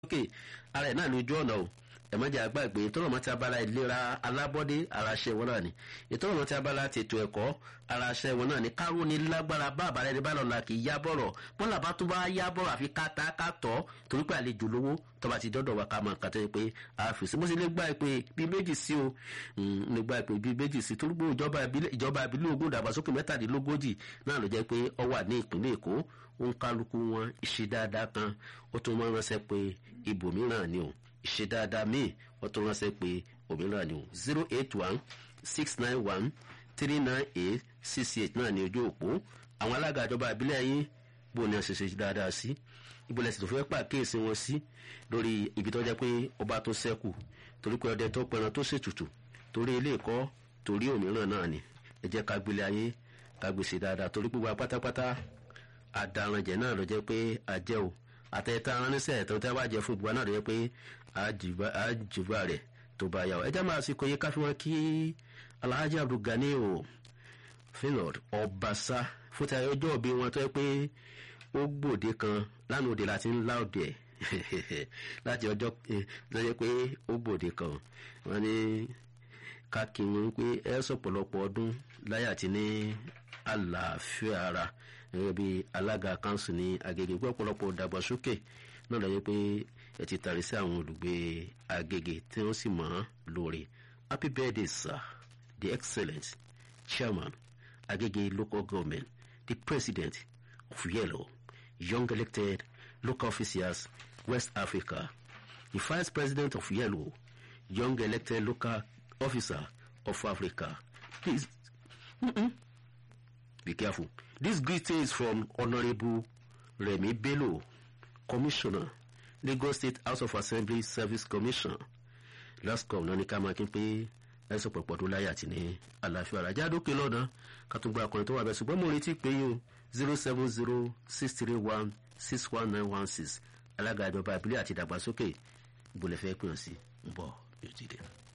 sókè ara ẹ̀ náà ní ojú ọ̀nà o ẹ̀mọ́jà àgbàgbé tọ́lọ́mọ́ ti abala ìlera alábọ́dé ara ṣẹ́ wọn náà ni ìtọ́lọ́mọ́ ti abala tètò ẹ̀kọ́ ara ṣẹ́ wọn náà ni káró ni lágbára bá àbálẹ̀ ẹni bá lọ́la kì í yá bọ̀rọ̀ bọ́lá bá tó bá yá bọ̀rọ̀ àfi káta kátọ́ torí pé àlejò lówó tọ́ba ti dọ́dọ̀ wa ká máa kàtẹ́ pé àfìsí mo sì lè gbà pé bíi méjì sí o lè gbà pé bíi méjì sí torí pé ìjọba ìbílẹ̀ ogun ìdàgbàsókè mẹ́tàdínlógójì náà ló jẹ́ pé ọ wà ní ìpínlẹ̀ èkó ó ń kálukú wọn ìṣe dáadáa kan ó tún máa ránṣẹ́ pé ibòmíràn ni o ìṣe dáadáa míì wọ́n tún ránṣẹ́ pé òmíràn ni o zero eight one six nine one three nine eight six eight náà ní ojú òpó àwọn alága ìjọba ìbílẹ̀ yín bó ni a ṣe ṣe dáadáa sí ibo lẹ́sìn tó fẹ́ pàkíyèsí wọn sí lórí ibi tó jẹ́ pé ọba tó ṣẹ́kù torí pé ọdẹ tó pẹran tó ṣètùtù torí ilé ẹ̀kọ́ torí òmíràn náà ni ẹ jẹ́ ká gbélé ayé ká gbèsè dáadáa torí pé wa pátápátá àdàrànjẹ náà ló jẹ́ pé àjẹ́ o àtẹ̀tẹ̀ aránsẹ́ ẹ̀tọ́ tẹ́ bá jẹ fún ìgbà náà ló jẹ́ pé àjùbà rẹ̀ tó bá yà ọ́ ẹ jẹ́ máa sì kóye káfí wọn kí alhaji abdulgani o finland ọbaṣá fún ti ọjọ́ òbí wọn tó yẹ pé ó gbòde kan lánàá òde láti ń lá òde ẹ̀ láti ọjọ́ lọ́jọ́ pé ó gbòde kan wọ́n ní ká kí wọn pé ẹ sọ̀pọ̀lọpọ̀ ọdún láyé àti ní àlàáfíà ara gẹ́gẹ́ bí alága kanṣu ní agége pé ọ̀pọ̀lọpọ̀ dàgbàsókè náà lọ́jọ́ pé ẹ ti tàrí sí àwọn olùgbé agége tí wọ́n sì mọ̀ ọ́n lóore happy birthday sir the excellent chairman agége local government the president of yellow young elected local officials west africa the vice president of yellow young elected local officer of africa please mm-mm, be careful this greeting is from honourable remi bello commissioner lagos state house of assembly service commission lascom náà ní ká máa kí n pé ẹsùn pọ̀pọ̀ tó láyé àti ní àlàáfíà àràjá dókè lọ́nà kàtúngbà akọrin tó wà bẹ́ẹ̀ ṣùgbọ́n mo retí pé yóò zero seven zero six three one six one nine one six alága ìjọba ìbílẹ̀ àti ìdàgbàsókè ìbòlẹ̀fẹ́ pè ọ́ sí ń bọ̀ yóò ti dé.